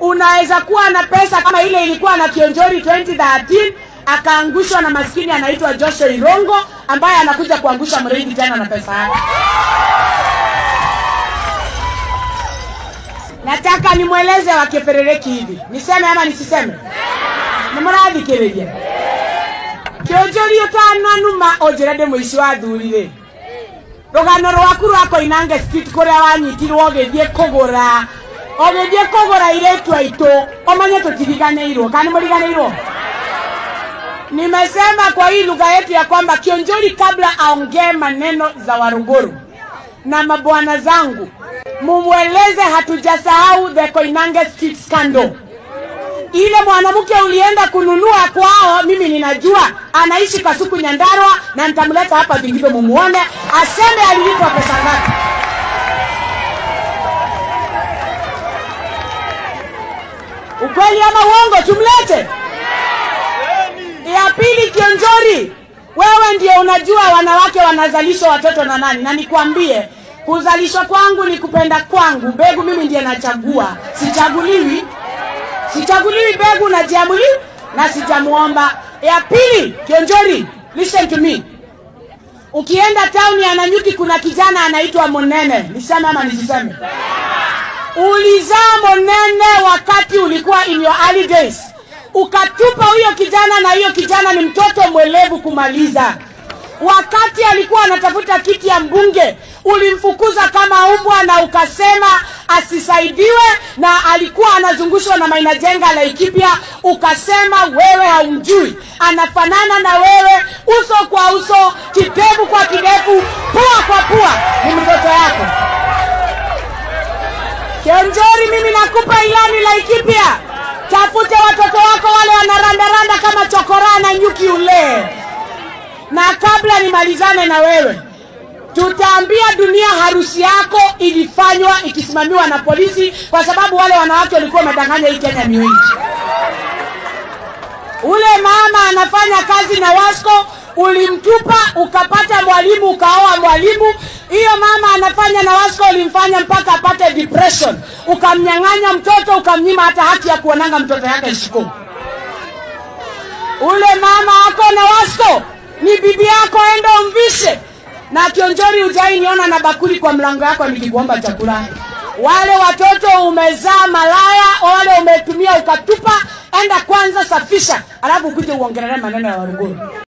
unaweza kuwa na pesa kama ile ilikuwa na Kionjori 2013 akaangushwa na maskini anaitwa Joshua Irongo ambaye anakuja kuangusha Mregi tena na pesa yake. Nataka nimweleze wakeperereki hivi, niseme ama nisiseme? Nimurathikiriria Kionjori utananuma onjirende muici wa thurire rugano rwaku rwa koinange street kuria wanyitirwo ugithie kugura ugithie kugura iretu aitu umanye tutiriganeirwo kana muriganeirwo nimesema kwa hii lugha yetu ya kwamba Kionjori kabla aongee maneno za Waruguru na mabwana zangu, mumweleze hatujasahau the Koinange street scandal. Ile mwanamke ulienda kununua kwao, mimi ninajua anaishi Kasuku Nyandarua, na nitamleta hapa Vingibe mumuone, aseme alilipwa pesa ngapi. Ukweli ama uongo? Tumlete. Ya pili, Kionjori, wewe ndio unajua wanawake wanazalishwa watoto na nani, na nikwambie kuzalishwa kwangu ni kupenda kwangu. Mbegu mimi ndiye nachagua, sichaguliwi, sichaguliwi mbegu, najiamuliwi na sijamuomba. Ya pili, Kionjori, listen to me. Ukienda town ya Nanyuki kuna kijana anaitwa Monene, niseme ama nisiseme? Ulizaa Monene wakati ulikuwa in your early days ukatupa huyo kijana, na huyo kijana ni mtoto mwelevu kumaliza. Wakati alikuwa anatafuta kiti ya mbunge, ulimfukuza kama umbwa na ukasema asisaidiwe, na alikuwa anazungushwa na Maina Jenga Laikipia, ukasema wewe haumjui, anafanana na wewe uso kwa uso, kidevu kwa kidevu, pua kwa pua, ni mtoto yako. Kionjori, mimi nakupa ilani Laikipia, tafute watoto wako wale wanarandaranda kama chokora na nyuki ule. Na kabla nimalizane na wewe, tutaambia dunia harusi yako ilifanywa ikisimamiwa na polisi, kwa sababu wale wanawake walikuwa wamedanganya hii Kenya ni wengi. Ule mama anafanya kazi na Wasco, ulimtupa ukapata mwalimu ukaoa mwalimu. Hiyo mama anafanya na Wasco, ulimfanya mpaka apate depression, ukamnyang'anya mtoto, ukamnyima hata haki ya kuonanga mtoto yake shiko. Ule mama ako na Wasco ni bibi yako, enda umvishe. Na Kionjori, hujai niona na bakuli kwa mlango yako nikikuomba chakula. Wale watoto umezaa malaya, wale umetumia ukatupa, enda kwanza safisha, alafu ukuje uongelele maneno ya Waruguru.